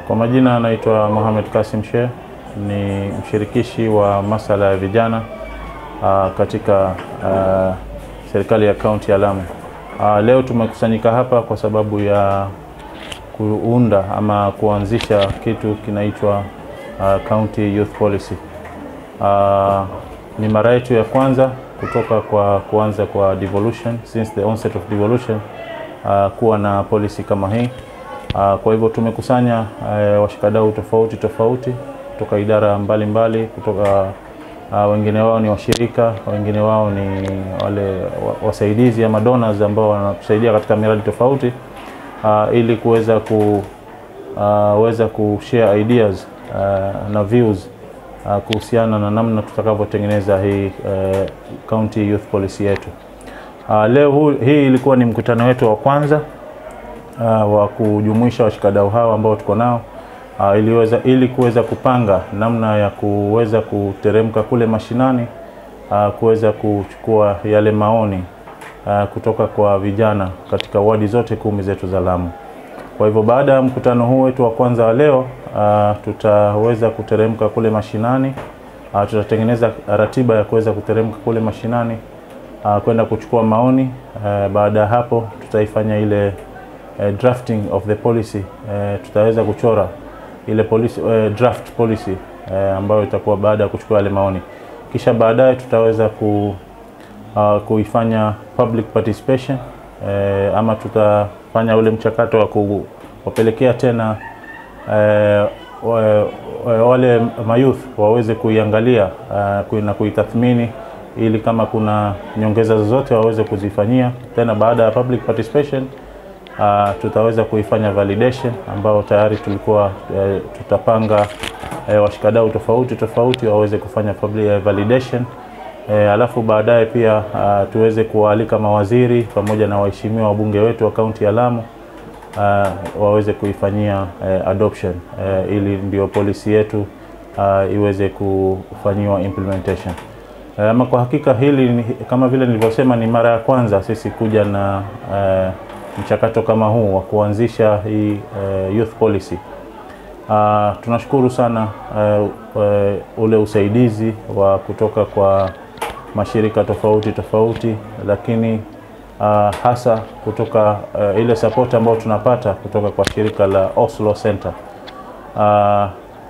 Kwa majina anaitwa Mohamed Kasim Sheikh, ni mshirikishi wa masala ya vijana uh, katika uh, serikali ya kaunti ya Lamu. Uh, leo tumekusanyika hapa kwa sababu ya kuunda ama kuanzisha kitu kinaitwa uh, County Youth Policy. Uh, ni mara yetu ya kwanza kutoka kwa kuanza kwa devolution since the onset of devolution uh, kuwa na policy kama hii. Uh, kwa hivyo tumekusanya uh, washikadau tofauti tofauti kutoka idara mbalimbali mbali, kutoka uh, wengine wao ni washirika, wengine wao ni wale wasaidizi ama donors ambao wanatusaidia katika miradi tofauti uh, ili kuweza ku uh, weza kushare ideas uh, na views uh, kuhusiana na namna tutakavyotengeneza hii uh, county youth policy yetu. Uh, leo hu, hii ilikuwa ni mkutano wetu wa kwanza uh, wa kujumuisha washikadau hao ambao tuko nao uh, iliweza, ili kuweza kupanga namna ya kuweza kuteremka kule mashinani uh, kuweza kuchukua yale maoni uh, kutoka kwa vijana katika wadi zote kumi zetu za Lamu. Kwa hivyo baada ya mkutano huu wetu wa kwanza wa leo uh, tutaweza kuteremka kule mashinani uh, tutatengeneza ratiba ya kuweza kuteremka kule mashinani uh, kwenda kuchukua maoni uh, baada ya hapo tutaifanya ile uh, drafting of the policy uh, tutaweza kuchora ile policy, uh, draft policy uh, ambayo itakuwa baada ya kuchukua yale maoni, kisha baadaye tutaweza ku, uh, kuifanya public participation uh, ama tutafanya ule mchakato wa kuwapelekea tena uh, wale mayouth waweze kuiangalia uh, na kuitathmini ili kama kuna nyongeza zozote waweze kuzifanyia tena. Baada ya public participation uh, tutaweza kuifanya validation ambao tayari tulikuwa uh, tutapanga uh, washikadau tofauti tofauti waweze kufanya public validation uh, alafu baadaye pia uh, tuweze kuwaalika mawaziri pamoja na waheshimiwa wabunge wetu wa kaunti ya Lamu uh, waweze kuifanyia uh, adoption uh, ili ndio policy yetu uh, iweze kufanyiwa implementation. Ama kwa hakika hili kama vile nilivyosema, ni mara ya kwanza sisi kuja na uh, mchakato kama huu wa kuanzisha hii uh, youth policy. Uh, tunashukuru sana uh, uh, ule usaidizi wa kutoka kwa mashirika tofauti tofauti, lakini uh, hasa kutoka uh, ile support ambayo tunapata kutoka kwa shirika la Oslo Center. Uh,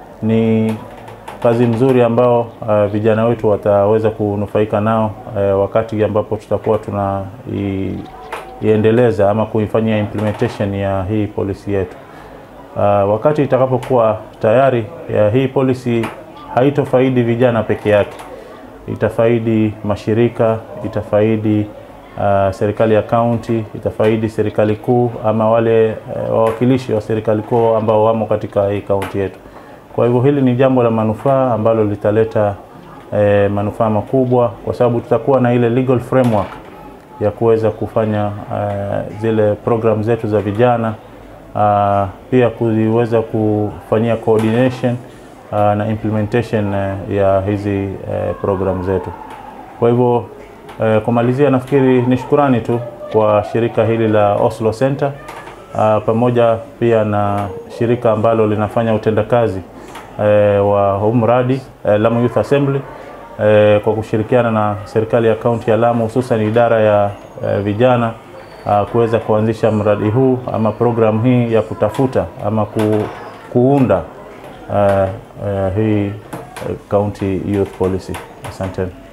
ni kazi mzuri ambao uh, vijana wetu wataweza kunufaika nao uh, wakati ambapo tutakuwa tuna i, iendeleza ama kuifanyia implementation ya hii policy yetu. Uh, wakati itakapokuwa tayari ya hii policy haitofaidi vijana peke yake, itafaidi mashirika, itafaidi uh, serikali ya kaunti, itafaidi serikali kuu ama wale uh, wawakilishi wa serikali kuu ambao wamo katika hii kaunti yetu. Kwa hivyo hili ni jambo la manufaa ambalo litaleta eh, manufaa makubwa kwa sababu tutakuwa na ile legal framework ya kuweza kufanya uh, zile program zetu za vijana uh, pia kuweza kufanyia coordination uh, na implementation uh, ya hizi uh, program zetu. Kwa hivyo uh, kumalizia, nafikiri ni shukurani tu kwa shirika hili la Oslo Center uh, pamoja pia na shirika ambalo linafanya utendakazi uh, wa huu mradi uh, Lamu Youth Assembly E, kwa kushirikiana na serikali ya kaunti ya Lamu hususan idara ya e, vijana kuweza kuanzisha mradi huu ama programu hii ya kutafuta ama ku, kuunda e, e, hii county youth policy. Asanteni.